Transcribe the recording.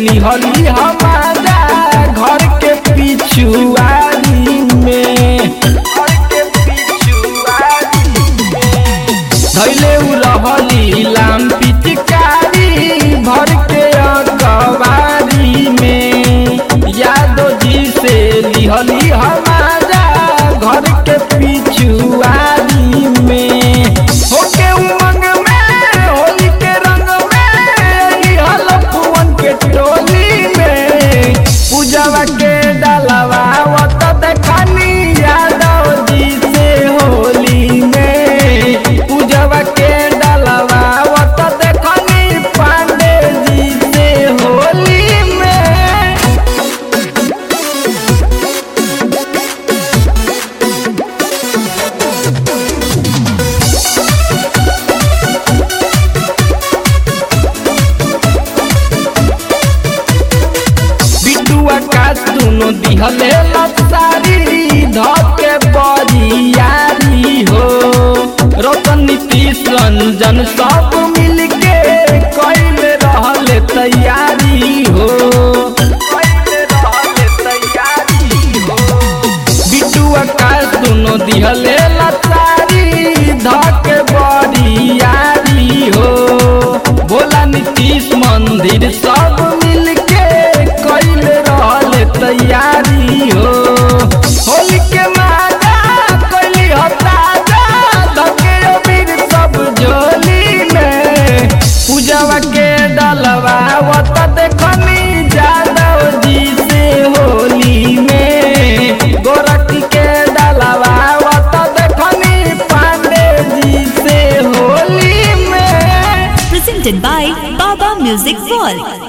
लिहली हमारा घर के पिछुआरी में घर के पिछुआरी में धैले उ रहली लाम पिचकारी भर के अकबारी में यादो जी से लिहली हमारा घर के पिछुआरी में होके उमंग में होली के रंग में लिहल फुवन के टोली में पूजवा के डालवा वत देखनी यादव जी से होली में पूजवा के डालवा वत देखनी पांडे जी से होली में बिट्टू आकाश दुनो दिहले लसारी धके बरियारी हो रतन नीतीश रंजन सब मिलके कैले रहले तैयारी हो कैले रहले तैयारी हो बिट्टू आकाश दुनो दिहले लसारी धके बरियारी हो भोला नीतीश मंदिर सब मिलके कैले रहले तैयारी हो होली के मादा कैली हो ताजा धके अबीर सब झोली में पूजवा के डलवा वत देखनी जादव जी से होली में गोरखी के डलवा वत देखनी पांडे जी से होली में Presented by Baba Music World.